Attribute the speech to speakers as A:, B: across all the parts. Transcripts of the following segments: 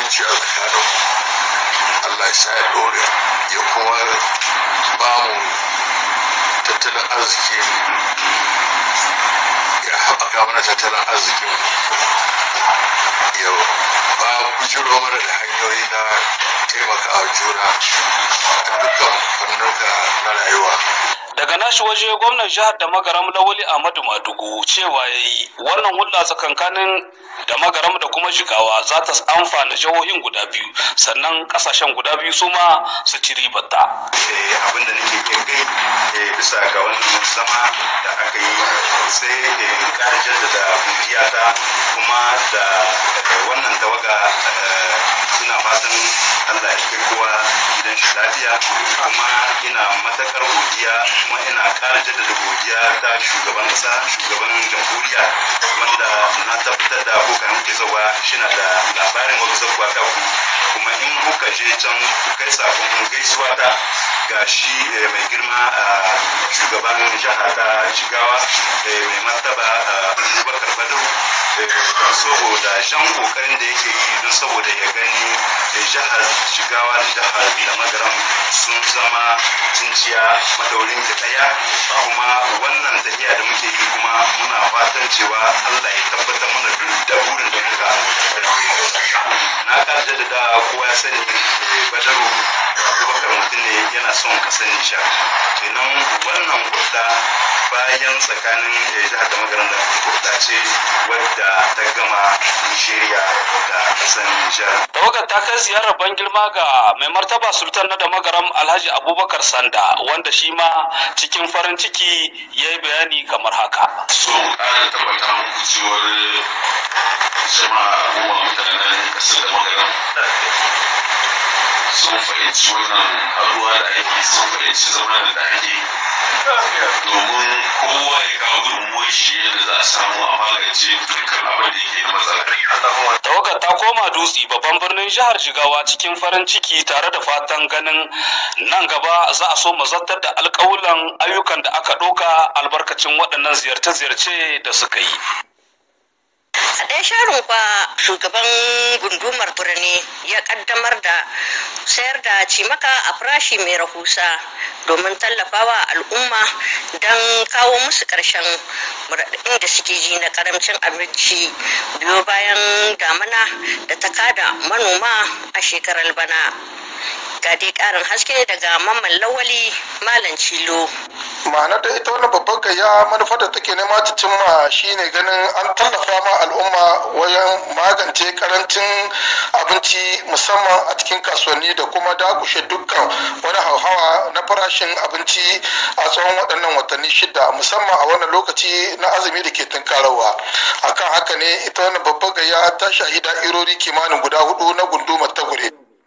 A: zumunci a tsakanin Allah ya sa ya dore ya kuma ba mu tattalin arziki ya haɓaka mana tattalin arzikin ya ba bujiro mana da hanyoyi na taimakawa juna a dukkan fannuka na rayuwa
B: daga nashi waje gwamnan jihar da magaram lawali ahmadu madugu cewa ya yi wannan hulɗa tsakankanin da magaram da kuma jigawa za ta amfana jihohin guda biyu sannan kasashen guda biyu su ma su ci ribarta
C: abin da nake yin kai bisa ga wannan zama da aka yi sai ƙara jaddada gudiyata kuma da wannan tawaga suna fatan allah ya kai kowa gidan shi lafiya kuma ina matakar godiya kuma ina ƙara jaddada godiya ta shugaban ƙasa shugaban jamhuriya wanda na tabbatar da kuka muke zawa shina da labarin wata zakuwa ta ku kuma in kuka je can ku kai sakon gaisuwa ta ga shi mai girma a shugaban jihar ta jigawa mai martaba abubakar badu saboda jan kokarin da yake yi don saboda ya gani jihar jigawa da jihar da magaram sun zama cinciya madaurin ki daya kuma wannan tafiya da muke yi kuma muna fatan cewa allah ya tabbatar mana duk da burin da muka na karje da kowa ya sani badaru abubakar mutum ne yana son kasar nishar kenan wannan hudda bayan tsakanin jihar da magaran da hudda ce wadda ta gama nigeria da kasar nijar
B: tawagar ta kai ziyarar ban girma ga mai martaba sultan na da magaram alhaji abubakar sanda wanda shi ma cikin farin ciki ya yi bayani kamar haka
D: so ƙara tabbata muku cewar jama'a al'umma mutanen kasar da magaram sun fahimci wannan haruwa da ake sun fahimci zama da ake domin kowa ya kawo gudunmuwar shi yadda za a samu a magance dukkan abin da yake da matsala.
B: tawagar ta koma dutse babban birnin jihar jigawa cikin farin ciki tare da fatan ganin nan gaba za a so mazartar da alkawulan ayyukan da aka ɗauka albarkacin waɗannan ziyarce-ziyarce da suka yi
E: a ɗaya sharon kwa shugaban gundumar birni ya kaddamar da sayar da cimaka a farashi mai rahusa domin tallafawa al'umma don kawo musu ƙarshen muraɗin da suke ji na karamcin abinci biyo bayan damana da ta kada manoma a shekarar bana ga dai ƙarin haske daga mamman lawali malam cilo
F: ma'anar da ita wannan babban gayya manufar da take nema ta cimma shine ganin an tallafa ma al'umma wajen magance karancin abinci musamman a cikin kasuwanni da kuma dakushe dukkan wani hauhawa na farashin abinci a tsawon waɗannan watanni shida musamman a wannan lokaci na azumi da ke tunkarawa akan haka ne ita wannan babban gayya ta shahi da'irori kimanin guda hudu na gundumar tagure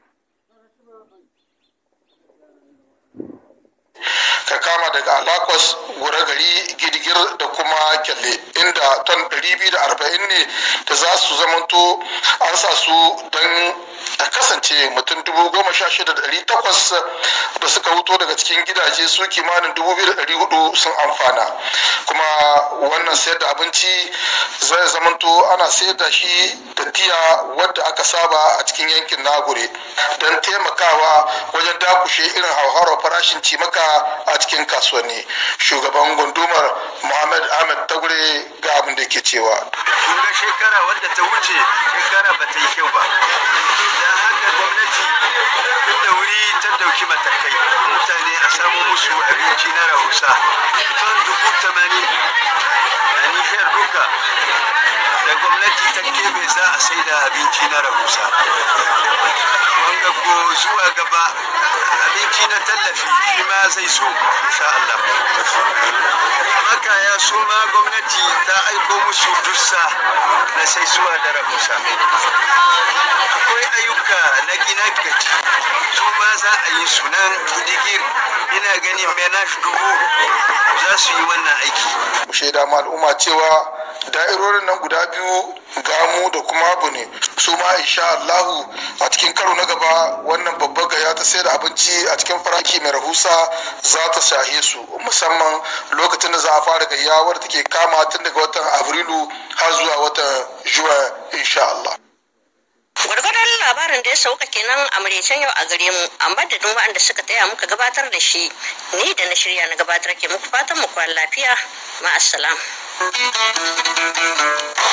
F: ka kama daga alakos gura gari gidigir da kuma kyalle inda ton 240 ne da za su zamanto an sa su don a kasance mutum dubu goma sha shida da ɗari takwas da suka huto daga cikin gidaje su kimanin dubu biyu da ɗari hudu sun amfana kuma wannan sayar da abinci zai zamanto ana sayar da shi da tiya wadda aka saba a cikin yankin nagure don taimakawa wajen dakushe irin hauhawar farashin cimaka a cikin kasuwanni shugaban gundumar muhammad ahmed tagure ga abin da ke cewa
C: kun ga shekara wadda ta wuce shekara ba ta yi kyau ba da haka gwamnati tun da wuri ta dauki matakai mutane a samu musu abinci na rahusa ton dubu tamanin a nishiyar duka da gwamnati ta kebe za a sai da abinci na rahusa wanga ko zuwa gaba abinci na tallafi shi ma zai so insha Allah makaya su ma gwamnati ta aiko musu dussa na sai suwa da rahusa akwai ayyuka na gina gaji su ma za a yi sunan digir ina ganin menaj dubu za su yi wannan aiki
F: shaida ma al'umma cewa da'irorin nan guda biyu gamu da kuma abu ne su ma insha Allahu a cikin karo na gaba wannan babbar gaya ta sayar da abinci a cikin faraki mai rahusa za ta shahe su musamman lokacin da za a fara gayya wadda take kama tun daga watan abrilu har zuwa watan juwa insha Allah
E: gwargwadon labarin labarin da ya sauka kenan a maraicen yau a gare mu a madadin waɗanda suka taya muka gabatar da shi ni da na shirya na gabatar ke muku fatan mu kwan lafiya ma'assalam